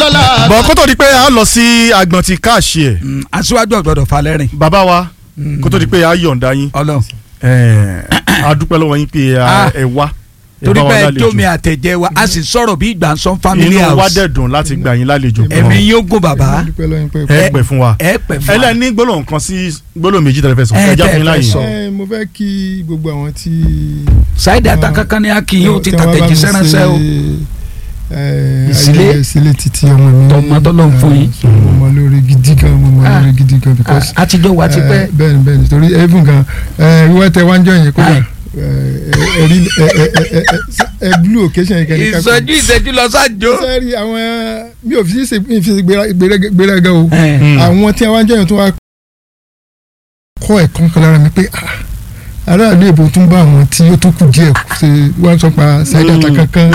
lọ́la. bọ̀ kó tó di pé a lọ sí agbọ̀n ti káàṣì ẹ̀ Mm, aṣíwájú ọ̀gbọ́dọ̀ falẹ́rìn bàbá wa kó tó di pé a yọ̀ǹda yín ọlọ́run ẹ̀, a dúpẹ́ lọ́wọ́ yín pé Ah. ẹ wá ẹ torí bá wa bẹ́ẹ̀ lálejò. tómi àtẹ̀jẹ́ wa a sì sọ̀rọ̀ bí ìgbà ń sọ family inú wa house dẹ̀ dùn láti gbà yín lálejò ẹ̀mí gan yóò gùn bàbá dúpẹ́ lọ́yìn pé ẹ pẹ́ fún wa ẹ pẹ̀ fún wa ẹlẹ́ni gbólóhùn kan sí gbólóhùn méjì tẹ̀lé fẹ́ sọ Ẹ, ẹ já tẹ́ fún yín fẹ́ láàyè sọ. ẹ mo fẹ́ kí gbogbo àwọn tí. ṣáìdì àtàkàkàn ni a kì í yóò ti tí wọ́n bá mi tàtẹ̀jíṣẹ́ ránṣẹ́ o ṣe, ẹ, Ìsílé. ayẹyẹ ìsílé títí ọmọ mi. Tọmọ tọ́lọ́run fún yín. ẹ, mo mọ lórí gidi gan mo mọ Ah. lórí gidi gan because. A- àtijọ́ wa ti pẹ́ ẹ, bẹ́ẹ̀ni bẹ́ẹ̀ni torí even gan ẹ, wíwá tẹ wájú yẹn kó Aye. ẹrí ẹ blue occasion yẹn kẹ́kẹ́ ìsọjú ìṣẹ́jú lọ sájò sẹ́ẹ̀rì àwọn mi ò fi ṣe mi fi ṣe gbéra- gbéra- gbéraga o Mm. àwọn tí wọ́n jẹ́yàn tó wá kọ́ ẹ̀kan kan lára mi pé ah, aráàlú èbó tún bá àwọn tí ó tó kù díẹ̀ ṣe wọ́n sọ pa ṣáìdì Mm. àtàkànkan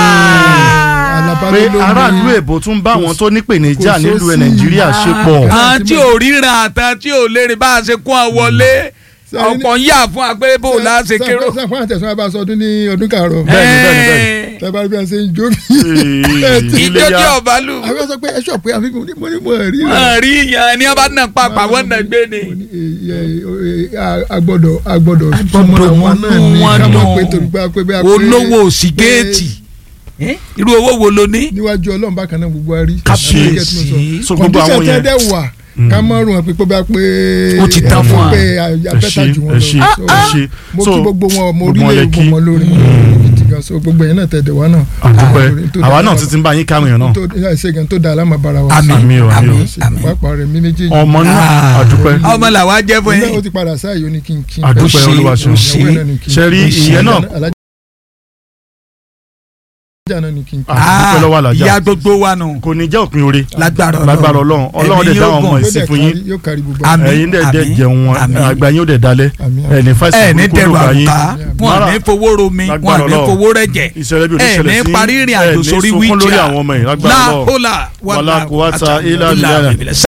pé aráàlú èbó tún bá àwọn tó nípèníjà kò nílùú ẹ sósì. nàìjíríà ṣe pọ̀ Ah. àwọn tí ò ríran àtàn tí ò lè rìn bá a ṣe kún ọ wọlé Sẹ́ni- ọ̀pọ̀ ń yà fún agbébò láṣẹ kérò. sàfún àtẹ̀sán abá sọdún ní ọdún kàárọ̀ Bẹ́ẹ̀ni, bẹ́ẹ̀ni, bẹ́ẹ̀ni. tẹ́bárí bí wọ́n ṣe ń jó mi. Ee, ìjọ iléyá. tí ọba lù àwọn sọ pé ẹ ṣọ̀ pé àfikún ní mo ní mo rí rẹ̀. wọn rí yan ni wọn bá nà papà wọn nà gbé ni. Mo ní, eh, eh, eh, a- a gbọ́dọ̀ a gbọ́dọ̀ gbọ́dọ̀ súnmọ́ àwọn mú náà ní wọn ká mọ̀ nù. pé torí pé a pé bí a pé olówó òsì géètì irú owó wo ló ní. níwájú ọlọ́run bákan náà gbogbo wa rí. Kábíyèsí. so gbogbo àwọn kọ̀ǹdíṣàn tẹ́ yẹn dẹ́ wà ká mọ̀ rùn wọn pé pé bá pé Ó ti tán fún wa. pé ẹ abẹ́ta ṣe jù wọn ẹ ṣe lọ. ẹ ṣe mo so kí gbogbo wọn mo rí gbogbo wọn lè lẹ gbogbo kí. wọn lórí gidi gan so gbogbo yẹn náà tẹ̀ dẹ̀ wá náà. àdúpẹ́ tó àwa dáa náà ti ti ń bá yín káwọn èèyàn náà tó ṣe gan tó dáa lámà bára wa. Àmín, Àmín o, àmín o. àmín, àmín. pápá rẹ̀ mi méjèèjì. ọmọ náà Ah. àdúpẹ́ ọmọ làwa jẹ́ fún ilé ó yín. ti padà sáà yóò ní kí n kí n. àdúpẹ́ ṣe, olúwa ṣeun ó ṣe. ṣe rí ìyẹn náà alájà náà ní kí n kí n. àdúpẹ́ lọ́wọ́ àlàjá ìyá gbogbo wa nù kò ní jẹ́ òpin oore lágbára lágbára ọlọ́run ọlọ́run dẹ̀ Ẹ̀mí dáwọn yóò ọmọ gùn. ìsìn fún yín yóò kárí gbogbo Àmín. ẹ̀yin dẹ̀ dẹ̀ àmín, jẹun wọn àmín. àgbà yín ó dẹ̀ dalẹ̀ Àmín, ẹ̀ ní ẹ fásitì ní burúkú tẹrù ló bá yín àwùká wọn Mara- ní fowó romi wọn Lágbára ní Ọlọ́run. fowó rẹjẹ ìṣẹ̀lẹ̀ bí o ní ẹ ṣẹlẹ̀ ní sí parí ìrìn ẹ̀ àjò ní sórí sunkún lórí wíjà àwọn ọmọ yìí lágbára Ọlọ́run láhólà wàlá kùwàtà ilà ilà bìlà bìlà